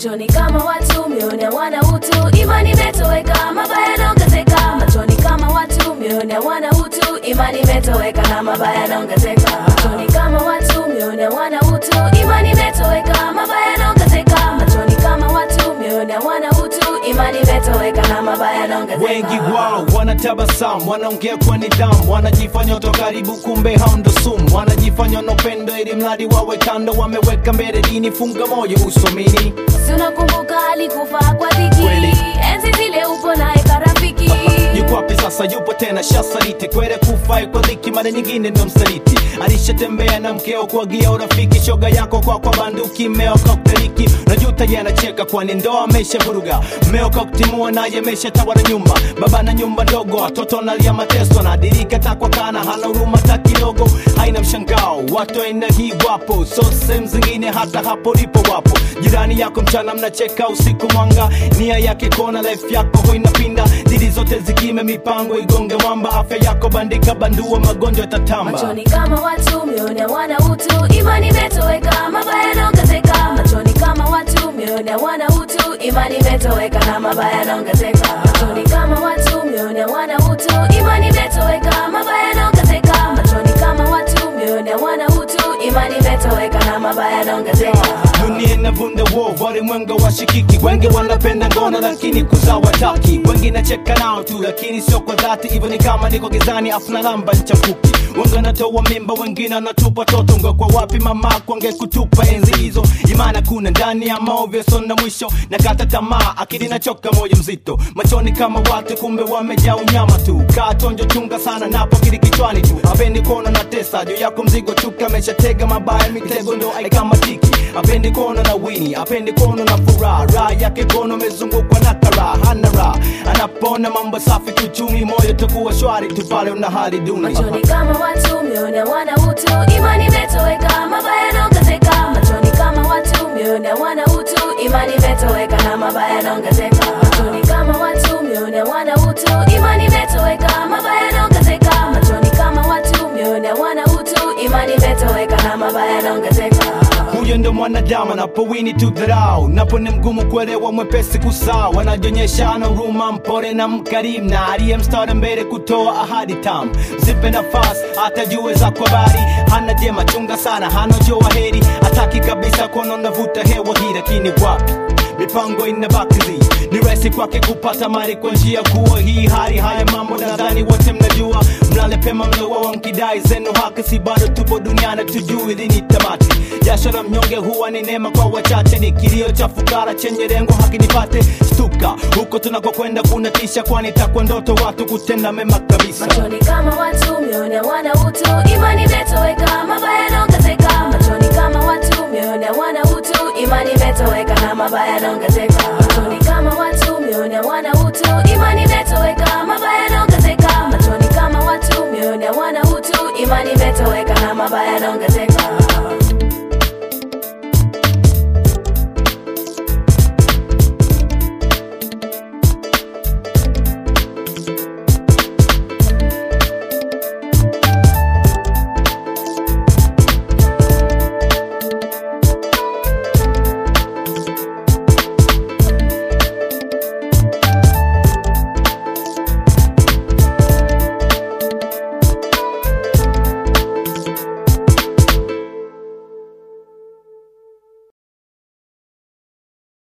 machoni kama watu mioyo wana utu imani imetoweka mabaya yanaongezeka machoni kama watu mioyo wana utu imani imetoweka na mabaya yanaongezeka machoni kama watu mioyo wana utu imani imetoweka mabaya yanaongezeka machoni kama watu mioyo wana utu imani imetoweka na mabaya yanaongezeka wengi wao wanatabasamu wanaongea kwa nidhamu wanajifanya watu wa karibu kumbe hao ndo sumu wanajifanya wanopendo ili mradi wawe kando wameweka mbele dini funga moyo usomini Si unakumbuka alikufa kwa dhiki Kweli. enzi zile upo naye karafiki yuko wapi sasa yupo tena shasaliti kwere kufai kwa dhiki mara nyingine ndo msaliti alishatembea na mkeo kuagia urafiki shoga yako kwa kwa banduki mmeo kokteliki najuta ye anacheka kwani ndoa amesha vuruga mmeo koktimua naye amesha tawala nyumba baba na nyumba ndogo watoto nalia mateso anadirika takwa kana hana huruma ta kidogo haina mshangao watu aina hii wapo so sehemu zingine hata hapo lipo wapo jirani yako mchana mnacheka usiku mwanga nia yake kona life yako ho inapinda dili zote zikime mipango igonge mwamba afya yako bandika bandua magonjwa tatamba machoni kama watu mioyo wana utu imani imetoweka mabaya yanaongezeka machoni kama watu mioyo wana utu imani imetoweka na mabaya yanaongezeka machoni kama watu mioyo wana utu imani imetoweka mabaya yanaongezeka machoni kama watu mioyo wana utu imani imetoweka na mabaya yanaongezeka dunia inavunda wo walimwenga washikiki wengi wanapenda ngono lakini kuzaa wataki wengi nacheka nao tu lakini sio kwa dhati hivyo ni kama niko gizani afuna lamba nchafuki wengi wanatoa mimba wengine wanatupa toto ngekwa wapi mama kwange kutupa enzi hizo imana kuna ndani ya maovyo sona mwisho na kata tamaa akili nachoka moyo mzito machoni kama watu kumbe wamejaa unyama tu kaa tonjo chunga sana napo kili kichwani tu apendi kuona na tesa juu yako mzigo chuka ameshatega mabaya mitego ndo aikamatiki apendi kuona na wini apendi kuona na furaha raha yake kono amezungukwa na karaha hana raha anapona mambo safi kiuchumi moyo takuwa shwari tu pale una hali duni machoni kama watu mioyo wana utu imani imetoweka mabaya yanaongezeka machoni kama watu mioyo wana utu imani imetoweka na mabaya yanaongezeka machoni kama watu mioyo wana utu imani imetoweka mabaya yanaongezeka machoni kama watu mioyo wana utu imani imetoweka na mabaya yanaongezeka huyo ndo mwanadamu anapowini tu dharau napo ni mgumu kuelewa mwepesi kusahau anajionyesha ana huruma mpore na mkarimu na aliye mstari mbele kutoa ahadi tamu zipe nafasi hata jue za kwa bari hana jema chunga sana hana joa heri hataki kabisa kuona unavuta hewa hii lakini wapi mipango inabakizi ni rahisi kwake kupata mali kwa njia kuwa hii hali haya mambo nadhani wote mnajua mlale pema mlowa wankidai zenu haki si bado tupo duniani tujui lini tamati jasho la mnyonge huwa ni neema kwa wachache ni kilio cha fukara chenye lengo haki nipate stuka huko tunakokwenda kuna tisha kwani takwa ndoto watu kutenda mema kabisa machoni kama watu mioyo wana utu imani imetoweka mabaya yanaongezeka machoni kama watu mioyo wana utu imani imetoweka na mabaya yanaongezeka machoni kama watu mioyo wana utu imani imetoweka mabaya yanaongezeka machoni kama watu mioyo wana utu imani imetoweka na mabaya yanaongezeka